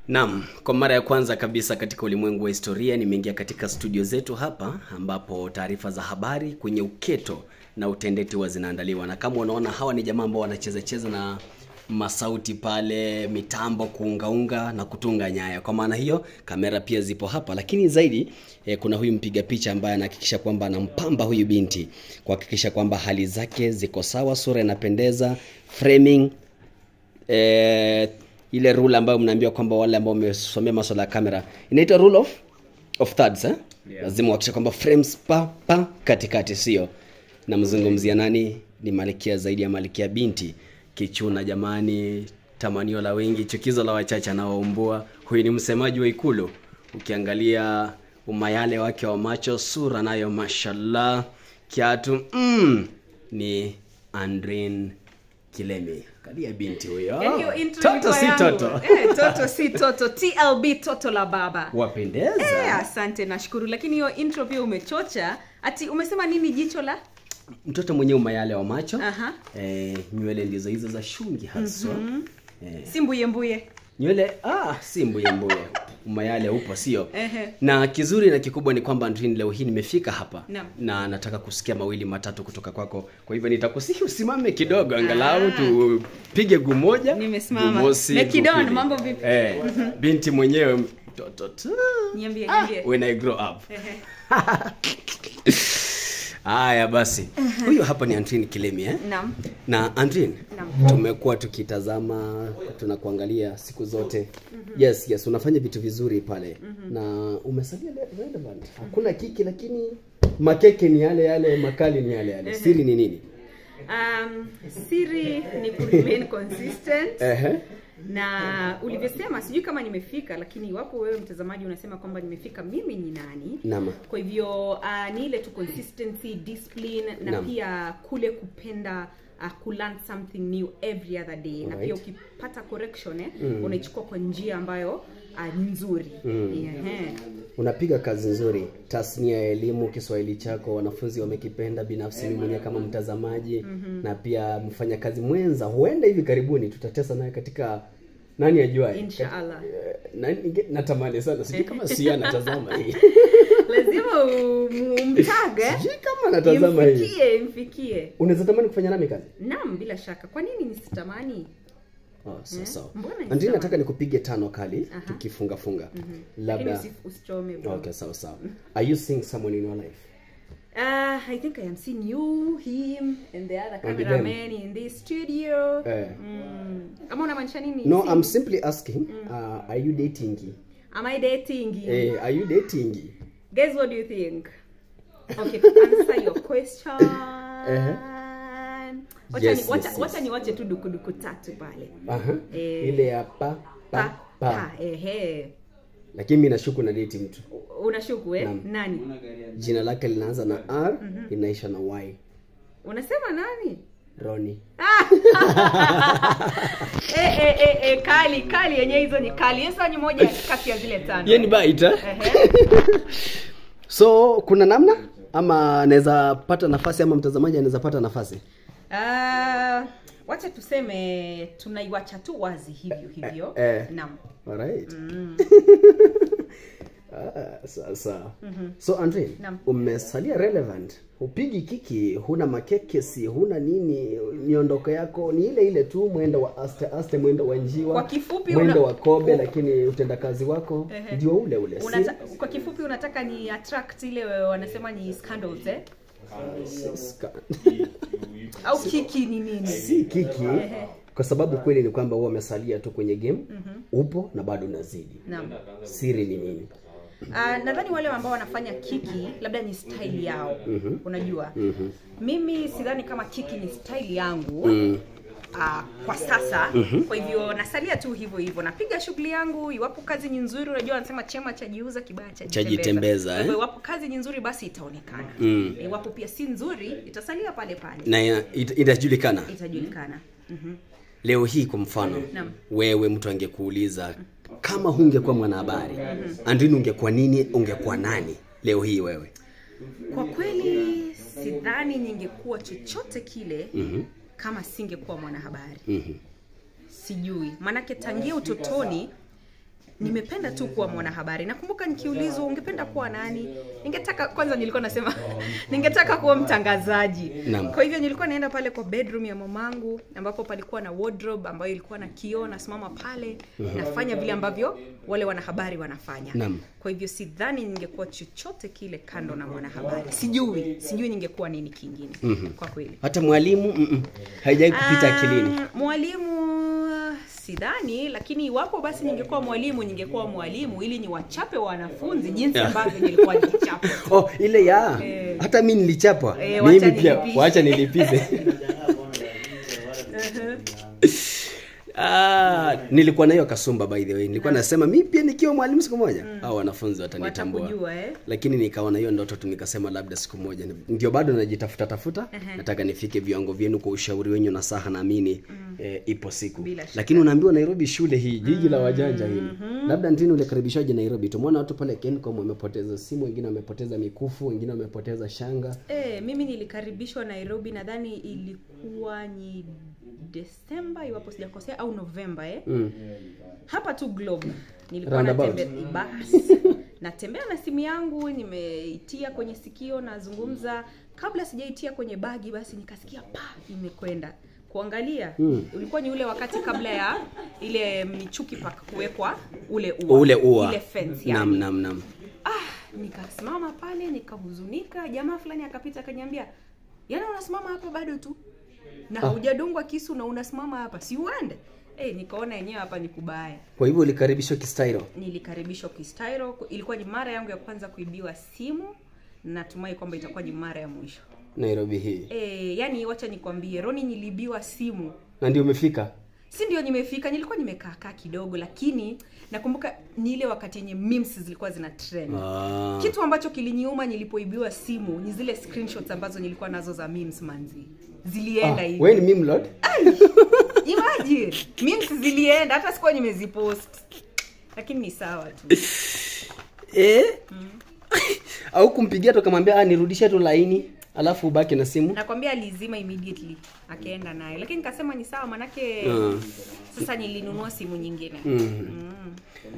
Naam, kwa mara ya kwanza kabisa katika ulimwengu wa historia nimeingia katika studio zetu hapa ambapo taarifa za habari kwenye uketo na utendeti huwa zinaandaliwa, na kama unaona hawa ni jamaa ambao wanacheza cheza na masauti pale, mitambo kuungaunga na kutunga nyaya. Kwa maana hiyo kamera pia zipo hapa, lakini zaidi eh, kuna huyu mpiga picha ambaye anahakikisha kwamba anampamba huyu binti kuhakikisha kwamba hali zake ziko sawa, sura inapendeza, framing eh, ile rule ambayo mnaambiwa kwamba wale ambao wamesomea masuala ya kamera inaitwa rule of of thirds eh? Yeah. lazima uhakikishe kwamba frames pa pa katikati sio namzungumzia nani ni malkia zaidi ya malkia binti kichuna jamani tamanio la wengi chukizo la wachache anaoumbua huyu ni msemaji wa ikulu ukiangalia umayale wake wa macho sura nayo mashallah kiatu mm, ni andrin kilemi kalia binti huyo Yaani hiyo intro toto ilikuwa si yangu. toto Eh, toto si toto tlb toto la baba wapendeza Eh, asante nashukuru lakini hiyo intro pia umechocha ati umesema nini jicho la mtoto mwenye umayale wa macho Aha. eh, nywele ndizo hizo za shungi haswa eh, si mbuyembuye nywele ah, si mbuyembuye umayale upo sio Ehe. na kizuri na kikubwa ni kwamba Andrin leo hii nimefika hapa Naam. na nataka kusikia mawili matatu kutoka kwako kwa hivyo nitakusihi usimame kidogo angalau Ah. tupige gumoja Nimesimama. gumosi, Mekidon, gupili. mambo vipi? eh, binti mwenyewe mtoto tu niambie ah, niambie when I grow up Ehe. haya basi huyu hapa ni Andrin Kilemi eh? naam na Andrin Naam. tumekuwa tukitazama tunakuangalia siku zote yes yes unafanya vitu vizuri pale na umesalia le- relevant hakuna kiki lakini makeke ni yale yale makali ni yale yale siri ni nini um, siri ni ku remain consistent Ehe. na ulivyosema sijui kama nimefika lakini iwapo wewe mtazamaji unasema kwamba nimefika mimi ni nani Naam. kwa hivyo uh, ni ile tu consistency discipline na Naam. pia kule kupenda uh, kulearn something new every other day na Alright. pia ukipata correction eh, unaichukua kwa njia ambayo uh, ni nzuri Ehe. unapiga kazi nzuri tasnia ya elimu kiswahili chako wanafunzi wamekipenda binafsi mimi mwenyewe kama mtazamaji na pia mfanyakazi mwenza huenda hivi karibuni tutatesa naye katika nani ajuae Inshallah. Eh, na- ninge- natamani sana sijui kama sia anatazama hii lazima um- umtage sijui kama anatazama hii imfikie imfikie unaweza tamani kufanya nami kazi naam bila shaka kwa nini nisitamani oh, sawa sawa Mbona Andrea, nitamani? nataka nikupige tano kali Aha. tukifunga funga lakini labda usi- usichome bro. okay sawa sawa are you seeing someone in your life Uh, I think I am seeing you, him, and the other And them. cameraman in this studio. Eh. Mm. Ama unamaanisha nini? no See? i'm simply asking uh, are you dating Am I dating? eh, are you dating Guys, what do you think? Okay, to answer your question. Wacha Yes, ni- wacha- yes, wacha yes. niwache tu dukuduku tatu pale. Aha. Eh. ile ya pa pa Pa, pa pa, ehe. lakini mi nashuku na date mtu U- Unashuku eh? Naam. Nani? jina lake linaanza na r inaisha na y Unasema nani? roni eh, eh, eh, eh, kali kali yenye hizo ni kali sasa ni moja kati ya zile tano hiyo ni baita Ehe. so kuna namna ama anaweza pata nafasi ama mtazamaji anaweza pata nafasi Ah, wacha tuseme tunaiwacha tu wazi hivyo hivyo Eh, eh. naam Alright. ah, sawa sawa so andre Naam. umesalia relevant hupigi kiki huna makekesi huna nini miondoko yako ni ile ile tu mwendo wa aste aste mwendo wa njiwa Kwa kifupi mwendo una- wa kobe lakini utendakazi wako Ehe. ndio ule ule si, Unata, kwa kifupi unataka ni attract ile wanasema ni scandals eh? si, ska- au kiki ni nini si kiki kwa sababu kweli ni kwamba huwa umesalia tu kwenye game upo na bado unazidi naam siri ni nini Uh, nadhani wale ambao wanafanya kiki labda ni style yao mm-hmm. unajua mm-hmm. mimi sidhani kama kiki ni style yangu mm. Uh, kwa sasa mm-hmm. kwa hivyo nasalia tu hivyo hivyo napiga shughuli yangu iwapo kazi ni nzuri unajua wanasema chema chajiuza kibaya Chajitembeza, Kwa hivyo eh? iwapo kazi ni nzuri basi itaonekana Mm. iwapo pia si nzuri itasalia pale pale na ya- it- itajulikana itajulikana mm-hmm. leo hii kwa mfano Naam. wewe mtu angekuuliza kama hungekuwa mwanahabari andrini ungekuwa nini ungekuwa nani leo hii wewe kwa kweli sidhani ningekuwa chochote kile mm-hmm. kama singekuwa mwanahabari Mhm. sijui maanake tangia utotoni nimependa tu kuwa mwanahabari nakumbuka nikiulizwa ungependa kuwa nani ningetaka kwanza nilikuwa nasema ningetaka kuwa mtangazaji Naam. kwa hivyo nilikuwa naenda pale kwa bedroom ya mamangu ambapo palikuwa na wardrobe ambayo ilikuwa na kioo nasimama pale nafanya vile ambavyo wale wanahabari wanafanya Naam. kwa hivyo sidhani ningekuwa chochote kile kando na mwanahabari sijui sijui ningekuwa nini kingine kwa kweli hata mwalimu mm-mm, haijawai kupita akilini Um, mwalimu sidhani lakini iwapo basi ningekuwa mwalimu ningekuwa mwalimu ili niwachape wanafunzi jinsi Yeah. ambavyo nilikuwa nikichapa oh ile ya Eh. hata mi nilichapwa Eh, wacha mimi pia nilipishe. wacha nilipize Ah, nilikuwa na hiyo kasumba by the way nilikuwa nasema mi pia nikiwa mwalimu siku moja au wanafunzi watanitambua watakujua eh? lakini nikaona hiyo ndoto tu nikasema labda siku moja ndio bado najitafuta tafuta nataka nifike viwango vyenu kwa ushauri wenyu na saha naamini eh, ipo siku Bila shaka. lakini unaambiwa nairobi shule hii jiji la wajanja hili labda ntini ulikaribishaje nairobi tumeona watu pale kencom wamepoteza simu wengine wamepoteza mikufu wengine wamepoteza shanga Eh, mimi nilikaribishwa nairobi nadhani ilikuwa ni desemba iwapo sijakosea au novemba eh? mm. hapa tu globe nilikuwa Roundabout. natembea basi natembea na simu yangu nimeitia kwenye sikio nazungumza kabla sijaitia kwenye bagi basi nikasikia pa imekwenda kuangalia Mm. ulikuwa ni ule wakati kabla ya ile michuki pak kuwekwa ule ua ule ua ile fence nam yani. nam nam ah nikasimama pale nikahuzunika jamaa fulani akapita akaniambia yaani unasimama hapa bado tu na Ah. haujadungwa kisu na unasimama hapa si uende eh nikaona yenyewe hapa ni kubaya kwa hivyo ulikaribishwa kistairo nilikaribishwa kistyro ilikuwa ni mara yangu ya kwanza kuibiwa simu natumai kwamba itakuwa ni mara ya mwisho nairobi hii e, yani wacha nikwambie roni niliibiwa simu na ndio umefika si ndio nimefika nilikuwa nimekaa kaa kidogo lakini nakumbuka ni ile wakati yenye memes zilikuwa zina trend ah. kitu ambacho kiliniuma nilipoibiwa simu ni zile screenshots ambazo nilikuwa nazo za memes manzi zilienda ah. hivi we ni mimlord imagine memes zilienda hata sikuwa nimezipost lakini ni sawa tu eh? au kumpigia tu akamwambia ah, nirudishe tu laini alafu ubaki na simu nakwambia alizima immediately akaenda naye lakini nikasema ni sawa manake Mm. sasa nilinunua simu nyingine mm. mm.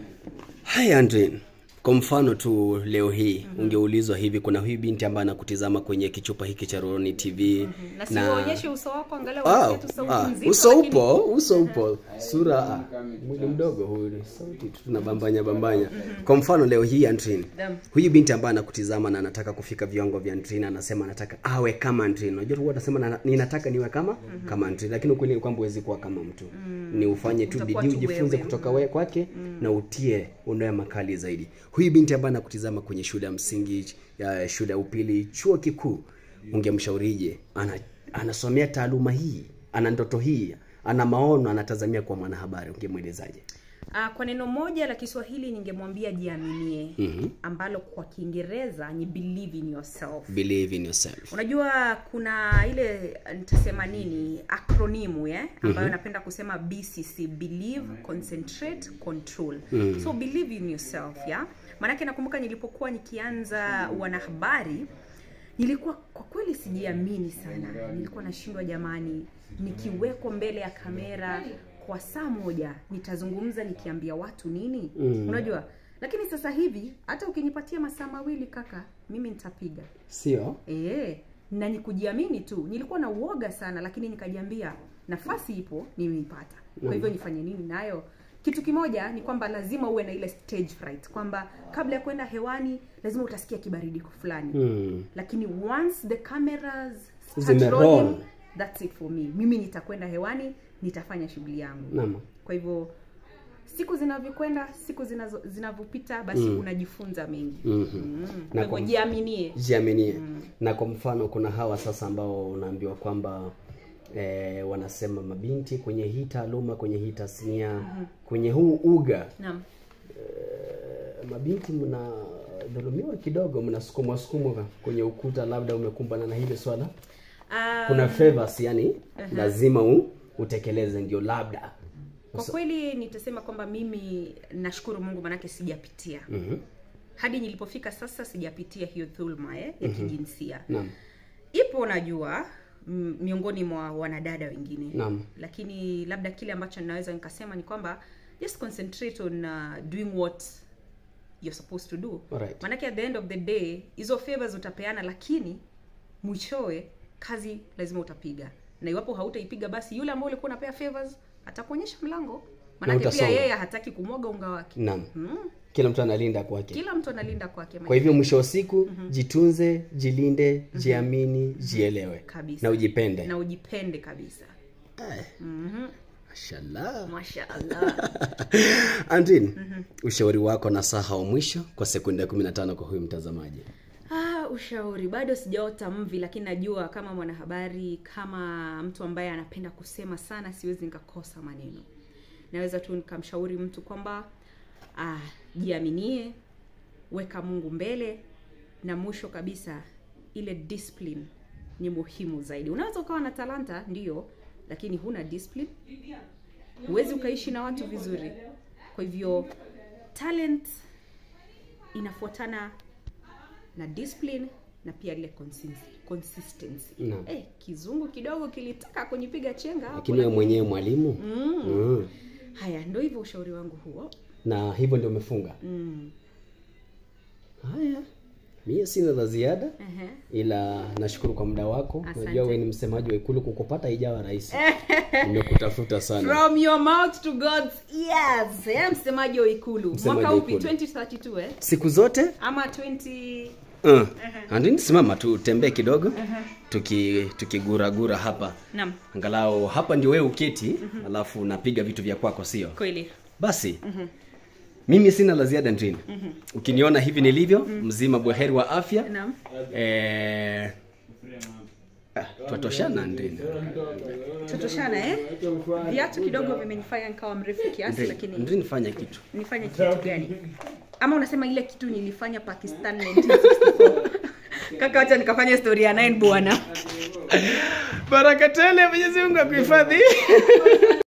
haya Andrin, kwa mfano tu leo hii mm-hmm. ungeulizwa hivi kuna huyu binti ambaye anakutizama kwenye kichupa hiki cha roroni tv na siuonyeshe uso wako angalau Ah, usikie tu sauti ah, nzito, uso lakini- upo uso upo sura ah, mwili mdogo huyu sauti tu tunabambanya bambanya kwa mfano leo hii Andrin, Naam. huyu binti ambaye anakutizama na anataka kufika viwango vya Andrin anasema anataka awe kama Andrin unajua huwa atasema na, ninataka niwe kama kama Andrin lakini ukweli ni kwamba huwezi kuwa kama mtu ni ufanye tu Utakuwa bidii tu ujifunze wewe. kutoka wewe kwake na utie unoe makali zaidi huyu binti ambaye anakutizama kwenye shule ya msingi ya shule ya upili chuo kikuu ungemshaurije ana, anasomea taaluma hii ana ndoto hii ana maono anatazamia kuwa mwanahabari ungemwelezaje Ah, kwa neno moja la kiswahili ningemwambia jiaminie Mhm. ambalo kwa kiingereza ni believe in yourself believe in yourself unajua kuna ile nitasema nini akronimu eh? ambayo napenda kusema bcc believe concentrate control Mhm. so believe in yourself ya maanake nakumbuka nilipokuwa nikianza wanahabari nilikuwa kwa kweli sijiamini sana nilikuwa nashindwa jamani nikiwekwa mbele ya kamera kwa saa moja nitazungumza nikiambia watu nini Mm. unajua lakini sasa hivi hata ukinipatia masaa mawili kaka mimi nitapiga sio Eh, na ni kujiamini tu nilikuwa na uoga sana lakini nikajiambia nafasi ipo nimeipata kwa hivyo nifanye nini nayo kitu kimoja ni kwamba lazima uwe na ile stage fright kwamba kabla ya kwenda hewani lazima utasikia kibaridi fulani hmm. lakini once the cameras start Zimeroll. rolling, that's it for me mimi nitakwenda hewani nitafanya shughuli yangu Naam. kwa hivyo siku zinavyokwenda siku zinazo- zinavyopita basi unajifunza mengi Mhm. mm. Na kwa hivyo kwa- jiaminie jiaminie na kwa mfano kuna hawa sasa ambao unaambiwa kwamba eh, wanasema mabinti kwenye hii taaluma kwenye hii tasnia kwenye huu uga naam eh, mabinti mnadhulumiwa kidogo mnasukumwa sukumwa kwenye ukuta labda umekumbana na hili swala Ah, kuna favors yani lazima u, utekeleze ndio labda kwa kweli nitasema kwamba mimi nashukuru mungu manake sijapitia Mhm. hadi nilipofika sasa sijapitia hiyo dhulma eh, ya kijinsia naam ipo najua m- miongoni mwa wanadada wengine Naam. lakini labda kile ambacho ninaweza nikasema ni kwamba just concentrate on uh, doing what you're supposed to do Alright. manake at the end of the day hizo favors utapeana lakini mwishowe kazi lazima utapiga na iwapo hautaipiga basi yule ambao ulikuwa unapea favors atakuonyesha mlango manake pia utasonga. yeye hataki kumwaga unga wake naam mm. kila mtu analinda kwake kila mtu analinda kwake kwa hivyo mwisho wa siku jitunze jilinde jiamini jielewe Kabisa. na ujipende na ujipende kabisa Aya. mashallah mashaallah andin ushauri wako na saha wa mwisho kwa sekunde 15 kwa huyu mtazamaji Ah, ushauri bado sijaota mvi lakini najua kama mwanahabari kama mtu ambaye anapenda kusema sana siwezi nikakosa maneno naweza tu nikamshauri mtu kwamba ah, jiaminie weka mungu mbele na mwisho kabisa ile discipline ni muhimu zaidi unaweza ukawa na talanta ndiyo lakini huna discipline huwezi ukaishi na watu vizuri kwa hivyo talent inafuatana na discipline na pia ile consis- consistency Naam. eh, kizungu kidogo kilitaka kunipiga chenga hapo, lakini wewe mwenyewe mwalimu Mm. mm. haya ndo hivyo ushauri wangu huo na hivyo ndio umefunga mm. haya mie sina la ziada Ehe. ila nashukuru kwa muda wako Asante. najua wewe ni msemaji wa ikulu kukupata ijawa rahisi nimekutafuta sana from your mouth to god's ears eh, msemaji wa ikulu Msemaji mwaka wa upi Ikulu. 2032 eh? siku zote ama 20 uh. andini simama tu tembee kidogo tuki tukiguragura hapa naam angalau hapa ndio wewe uketi alafu unapiga vitu vya kwako sio kweli basi mimi sina la ziada ndrini ukiniona hivi nilivyo mzima bweheri wa afya naam eh, ah, twatoshana ndrini tutoshana eh viatu kidogo vimenifanya nikawa mrefu kiasi lakini ndrini fanya kitu nifanye kitu gani ama unasema ile kitu nilifanya pakistan 1964 kaka wacha nikafanya historia 9 bwana baraka tele mwenyezi mungu akuhifadhi